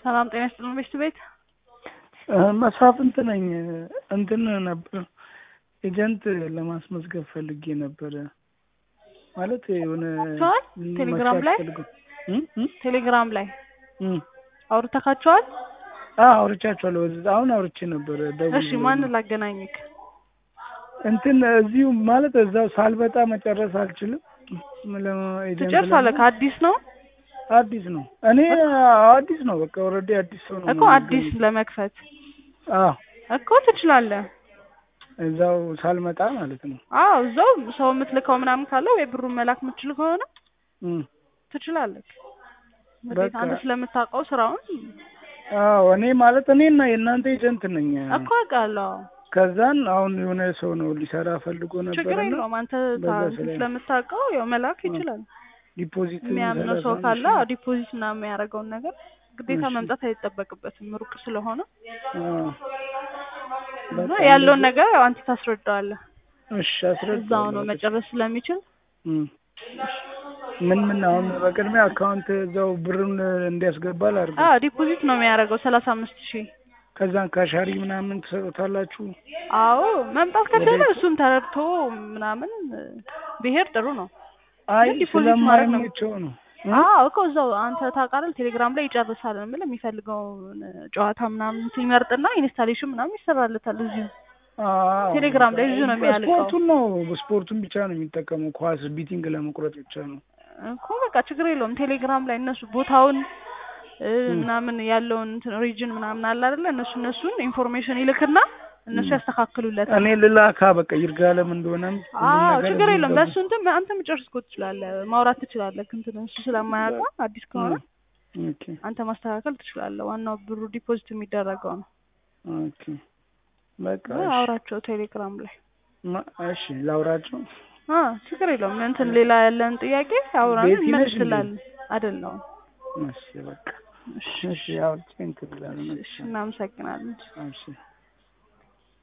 ሰላም ጤና ይስጥልን ቤት ቤት መሳፍንት ነኝ። እንትን ነበር ኤጀንት ለማስመዝገብ ፈልጌ ነበረ። ማለት የሆነ አውርተዋል? ቴሌግራም ላይ መስራት ፈልገው እም? እም? ቴሌግራም ላይ እም። አውርተካቸዋል? አዎ አውርቻቸዋለሁ። በዚህ- አሁን አውርቼ ነበረ። ደውዬ እሺ ማንን ላገናኝክ? እንትን እዚሁ ማለት እዛው ሳልበጣ መጨረስ አልችልም። ለ- ኤጀንት ትጨርሳለህ? ለመሆን ከአዲስ ነው አዲስ ነው። እኔ አዲስ ነው። በቃ ኦልሬዲ አዲስ ሰው ነው እኮ አዲስ ለመክፈት አዎ እኮ ትችላለህ። እዛው ሳልመጣ ማለት ነው። አዎ እዛው ሰው የምትልከው ምናምን ካለው ወይ ብሩን መላክ የምትችል ከሆነ እም። ትችላለህ። እንግዲህ በቃ አንተ ስለምታውቀው ስራውን አዎ እኔ ማለት እኔና የእናንተ ኤጀንት ነኝ። እኮ አውቃለሁ። ከዛን አሁን የሆነ ሰው ነው ሊሰራ ፈልጎ ችግር ነበርና የለውም። አንተ በዛ ታ- ስለ- ስለምታውቀው ያው መላክ ይችላል። ዲፖዚት የሚያምነው ሰው ሰላሳ ካለ አምስት አዎ፣ ዲፖዚት እና የሚያደርገውን ነገር ግዴታ እሺ። መምጣት አይጠበቅበትም ሩቅ ስለሆነ ሺህ። አዎ። እና በቃ ያለውን እንደዚህ- ነገር ያው አንተ ታስረዳዋለህ። እሺ አስረዳለሁ። እዛው ነው መጨረስ ስለሚችል እም። ምን ምን አሁን በቅድሚያ አካውንት እዛው ብሩን እንዲያስገባ ላድርግ። አዎ ዲፖዚት ነው የሚያደርገው ሰላሳ አምስት ሺህ ከዛን ካሻሪ ምናምን ትሰጡታላችሁ። አዎ መምጣት ከቻለ ወደ- እሱም ተረድቶ ምናምን ብሄር ጥሩ ነው። አይ ግን ዲፖዚት ማድረግ ነው። ስለማይመቸው ነው። እ? አዎ እኮ እዛው አንተ ታውቃለህ፣ ቴሌግራም ላይ ይጨርሳል የምልህ የሚፈልገውን ጨዋታ ምናምን ሲመርጥና ኢንስታሌሽን ምናምን ይሰራለታል እዚሁ አዎ። ቴሌግራም ላይ ብዙ ነው የሚያልቀው። ስፖርቱን ነው ስፖርቱን ብቻ ነው የሚጠቀመው። ኳስ ቢቲንግ ለመቁረጥ ብቻ ነው። እኮ በቃ ችግር የለውም። ቴሌግራም ላይ እነሱ ቦታውን እ, ምናምን ያለውን ሪጅን ምናምን አለ አይደለ? እነሱ እነሱን ኢንፎርሜሽን ይልክና እነሱ ያስተካክሉለታል። እኔ ልላካ በቃ ይርጋለም እንደሆነም ሁሉም አዎ ነገር ችግር እዚህ የለውም። ገባ። በእሱ እንትን አንተ መጨረስ እኮ ትችላለህ፣ ማውራት ትችላለህ። እንትን እሱ ስለማያውቀው አዲስ ከሆነ ኦኬ አንተ ማስተካከል ትችላለህ። ዋናው ብሩ ዲፖዚት የሚደረገው ነው። ኦኬ በቃ እ, እሺ። አውራቸው ቴሌግራም ላይ ማ- እሺ ላውራቸው። አ ችግር የለውም። እንትን ሌላ ያለን ጥያቄ አውራን ቤቲ ነሽ እንዴ? እንመልስላለን። አይደለም እሺ በቃ እሺ አውርቼ እንትን እላለሁ። እሺ፣ እናመሰግናለን። እሺ